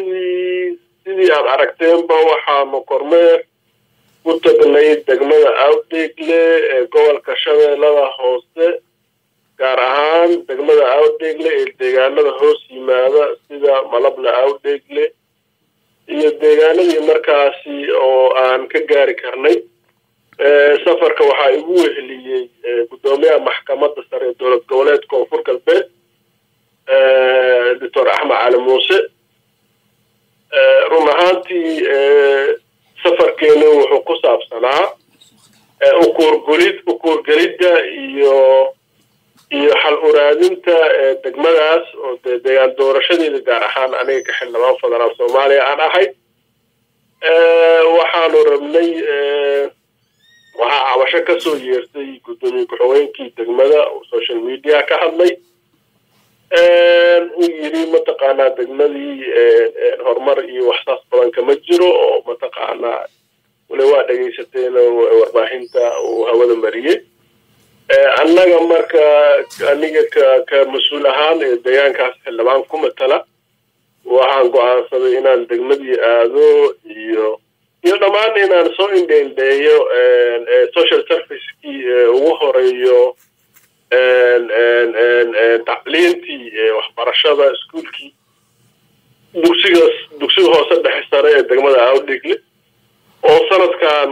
sidii sidii aad aragteenba waxaanu kormeer ku tagnay degmada awdheegle ee gobolka shabeellada hoose gaar ahaan degmada awdheegle ee deegaanada hoos yimaada sida malabla awdheegle iyo deegaanadii markaasi oo aan ka gaari karnay safarka waxaa igu weheliyey guddoomiyaha maxkamadda sare ee dowlad goboleed koonfur galbeed doctor axmed cali muuse run ahaantii safarkeenu wuxuu ku saabsanaa ukuurgulid ukuurgelidda iyo iyo xal uraadinta degmadaas oo dee deegaan doorashadeeda gaar ahaan aniga ka xildhibaan federaal soomaaliya aan ahay waxaanu rabnay waxaa cabasho ka soo yeertay guddoomiye ku-xigeenkii degmada oo social media ka hadlay uu yidhi mataqaanaa degmadii horumar iyo waxsaas badan kama jiro oo mataqaanaa wali waa dhegaysateen warbaahinta uu hawada mariyey annaga marka aniga ka ka mas-uul ahaan ee deegaankaas xildhibaan ku matala waxaan go-aansaday inaan degmadii aado iyo iyo dhammaan inaan soo indheindheeyo social servicekii ugu horeeyo tacliintii waxbarashada iskuolkii dugsiga dugsiga hoose dhexe sare ee degmada awdhegle oo sanadkan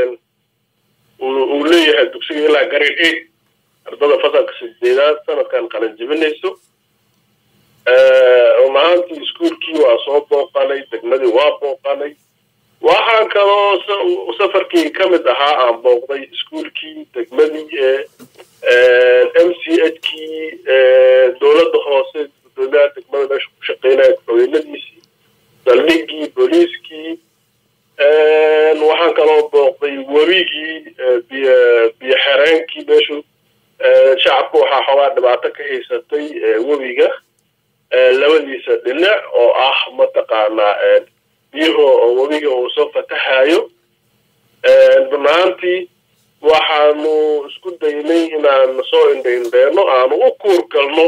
uu leeyahay dugsiga ilaa grade eight ardada fasalka sideedaad sanadkan qalin jebinayso run ahaantii iskuolkii waa soo booqanay degmadii waa booqanay waxaan kaloo safarkii ka mid ahaa aan booqday iskuolkii degmadii m c h kii dowladda hoose guddoomiyaha degmada meesha ku shaqeynaya ku-xigeenadiisii saldhigii booliiskii waxaan kaloo booqday webigii biyo biyo xereenkii meeshu shacabka waxaa xoogaa dhibaato ka haysatay webiga labadiisa dhinac oo ah mataqaanaa biyuhu oo webiga uu soo fatahayo runaantii waxaanu isku daynay inaan soo indhaindheeno aanu u kuur galno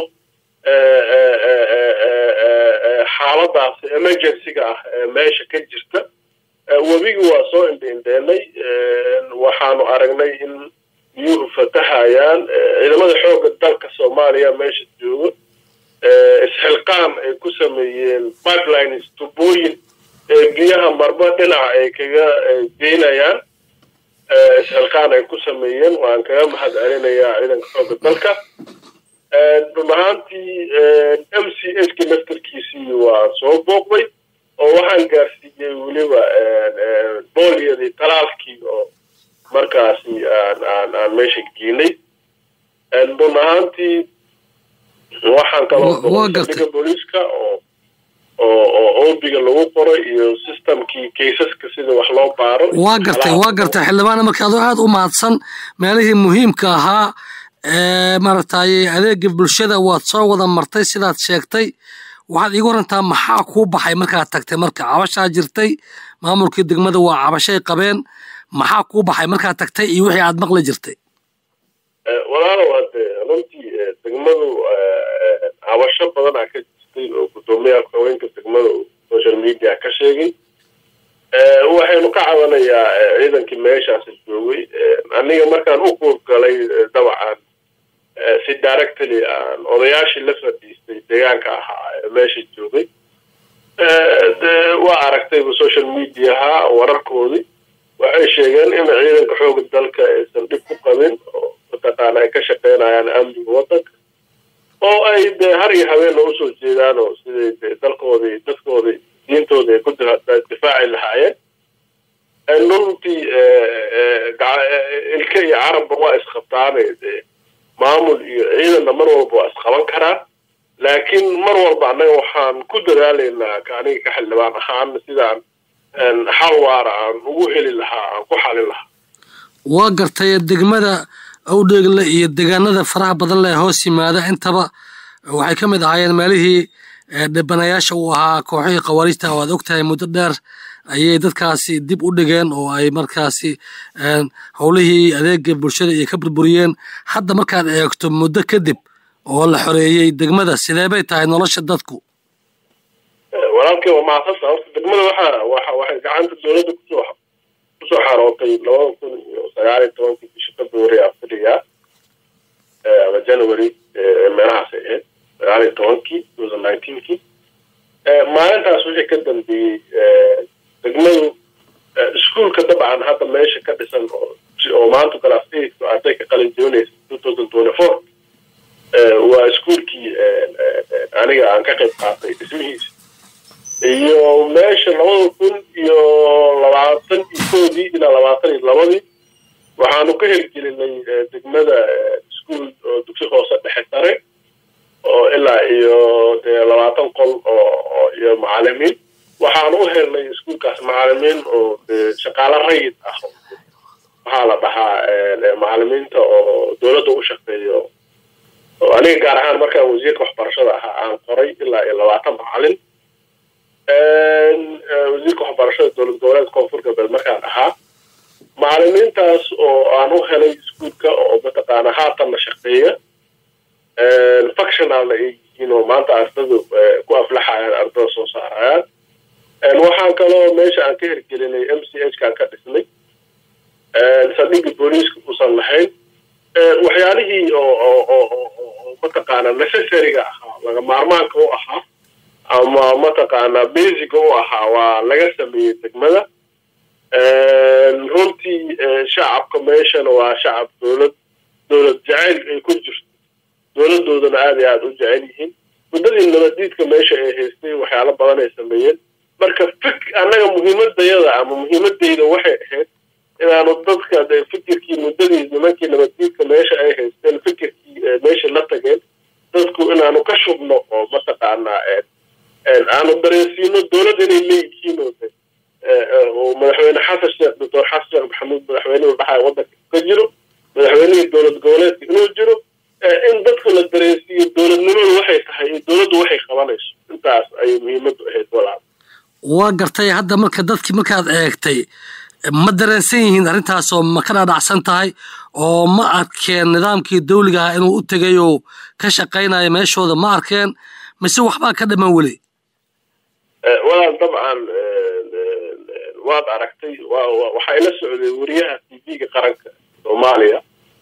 xaaladaasi emergencyga ah ee meesha ka jirta webigi waa soo indhaindheenay waxaanu aragnay in biyuhu fatahayaan ciidamada xoogga dalka soomaaliya meesha joogo isxilqaan ay ku sameeyeen pipelines tubooyin ee biyaha marba dhinac ay kaga geynayaan isxilqaan ay ku sameeyeen waan kaga mahad celinayaa ciidanka xoogga dalka run ahaantii m c h ki naftarkiisii waa soo booqday oo waxaan gaarsiiyey weliba booliyadii talaalkii oo markaasi aan aan aan meesha geenay run ahaantii waxaan kaloo booliiska oo oo oo oobiga lagu qoray iyo systemkii kaysaska sida wax loo baaro waa gartay waa gartay xildhibaana marka adoo aada u mahadsan meelihii muhiimka ahaa ee maaragtay adeega bulshada waad soo wada martay sidaad sheegtay waxaad iigu warantaa maxaa kuu baxay markaad tagtay marka cabashaa jirtay maamulkii degmada waa cabashay qabeen maxaa kuu baxay markaad tagtay iyo wixii aad maqli jirtay walaalow hadde runtii degmadu cabasho badan aa ka jirtay oo guddoomiyaha ku-xigeenka degmada uu social media ka sheegay waxaynu ka cabanayaa ciidankii meeshaasi joogay aniga markaan u kuurgalay dabcan si directly aan odayaashii la fadhiistay deegaanka ahaa ee meesha joogay waa aragtayba social mediaha wararkoodii waxay sheegeen in ciidanka xooga dalka aysan dhib ku qabin oo mataqaana ay ka shaqeynayaan amniga waddanka oo ay dee har iyo habeenna usoo jeedaan oo siday de dalkoodii dadkoodii diintooda ay ku difaaci lahaayeen runtii ilka iyo carabba waa isqabtaane de maamul iyo ciidanna mar walba waa isqaban karaan laakiin mar walba annaga waxaan ku dadaalaynaa aniga ka xildhibaan ahaan sidaan xal waara aan ugu heli lahaa aan ku xalin lahaa waa gartay degmada awdheegle iyo deegaanada faraha badan leh hoos yimaada intaba waxay ka mid ahaayeen meelihii dhibanayaasha uu ahaa kooxihii khawaariijta oo aad ogtahay muddo dheer ayay dadkaasi dib u dhigeen oo ay markaasi howlihii adeega bulshada iyo ka burburiyeen hadda markaad eegto muddo kadib oo la xoreeyey degmada sidee bay tahay nolosha dadku walaalkii waa mahadsanta horta degmada waxa waxa waxay gacanta dowladda kusoo kusoo xarootay labada kun iyo sagaal iyo tobankii bishii february afriga ama january meelahaas ay ahayd sagaal iyo tobankii two thousand nineteenkii maalintaas wixii ka dambeeyey degmadu iskuolka dabcan hadda meesha ka dhisan oo maanta class eight oo arday ka qalin jebinaysa two thousand twenty four waa iskuolkii aniga aan ka qayb qaatay dhismihiisa iyo meesha labada kun iyo labaatan iyo koodii ilaa labaatan iyo labadii waxaanu ka hirgelinay degmada iskuol oo dugsi hoose dhexe sare oo ilaa iyo dee labaatan qol oo iyo macalimiin waxaanu u helnay iskuolkaas macalimiin oo dee shaqaalo rayid ah waxaa la dhahaa macalimiinta oo dowladda u shaqeeyo oo aniga gaar ahaan markaan wasiirka waxbarashada ahaa aan qoray ilaa iyo labaatan macalin wasiirka waxbarashada dowlad goboleed koonfur galbeed markaan ahaa macalimiintaas oo aan u helay iskuolka oo mataqaana haatanna shaqeeya functionalna ay yihiin oo maanta ardadu ku aflaxayaan ardada soo saarayaan waxaan kaloo meesha aan ka hirgelinay m c h kaan ka dhisnay saldhigga booliiska uusan lahayn waxyaalihii oo mataqaana necessaryga ahaa laga maarmaanka u ahaa ama mataqaana basiga u ahaa waa laga sameeyey degmada runtii shacabka meeshana waa shacab dowlad dowlad jacayl ay ku jirto dowladoodana aada iyo aada u jecel yihiin muddadii nabadiidka meesha ay haystay waxyaalo badan ay sameeyeen marka fik annaga muhiimadayada ama muhiimadayda waxay ahayd inaanu dadka de fikirkii muddadii nimankii nabaddiidka meesha ay haysteen fikirkii meesha la tageen dadku inaanu ka shubno oo mataqaanaa aanu dareensiino dowlad inay leeyihiin oo de oo madaxweyne xasan sheekh doctor xasan sheekh maxamuud madaxweynihii dhaxaa waddanka ka jiro madaxweynihii dowlad goboleedka inuu jiro in dadku la dareensiiyo dowladnimadu waxay tahay iyo dowladdu waxay qabanayso intaas ayay muhiimaddu ahayd walaal waa gartay hadda marka dadkii markaad eegtay ma dareensan yihiin arrintaasoo ma ka dhaadhacsan tahay oo ma arkeen nidaamkii dawliga ahaa inuu u tegay oo ka shaqaynayo meeshooda ma arkeen mise waxbaa ka dhiman weli walaal dabcan waad aragtay waxaa ila socday wariyaha t v-ga qaranka soomaaliya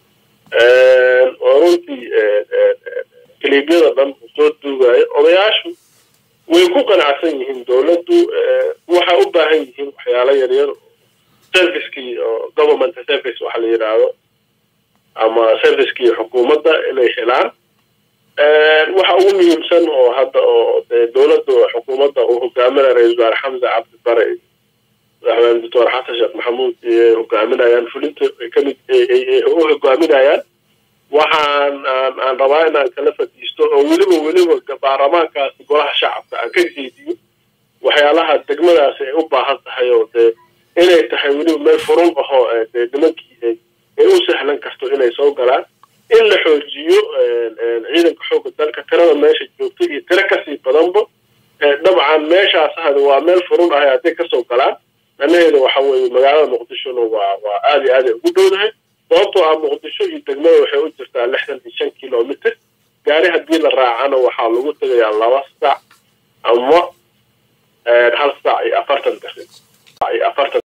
oo runtii kiliibyada dhan soo duugayo odayaashu way ku qanacsan yihiin dowladdu waxay u baahan yihiin waxyaalo yaryar servicekii oo government service waxa la yidhaahdo ama servicekii xukuumadda inay helaan waxa ugu muhiimsan oo hadda oo dee dowladda xukuumadda uu hogaaminaya ra-isul wasaare xamse cabdi bare madaxweyne doctor xasan sheekh maxamuud ay hogaaminayaan fulinta kamid u hogaaminayaan waxaan aan aan rabaa inaan kala fadhiisto oo weliba weliba baarlamaankaasi golaha shacabka aan ka jeediyo waxyaalaha degmadaasi ay u baahan tahay oo dee inay tahay weliba meel furun ahoo dee nimankii ay u sahlan karto inay soo galaan in la xoojiyo ciidanka xoogga dalka tirada meesha joogta iyo tiro kasii badanba dabcan meeshaas ahad waa meel furun ahay hadday kasoo galaan macnaheeda waxa weeye magaalada muqdishona waa waa aada iyo aad ay ugu dhowdahay sababtoo ah muqdisho iyo degmada waxay u jirtaa lixdan iyo shan kilomitr gaari haddii la raacana waxaa lagu tegayaa laba sac ama hal sac iyo afartan daqiiq iyo afartan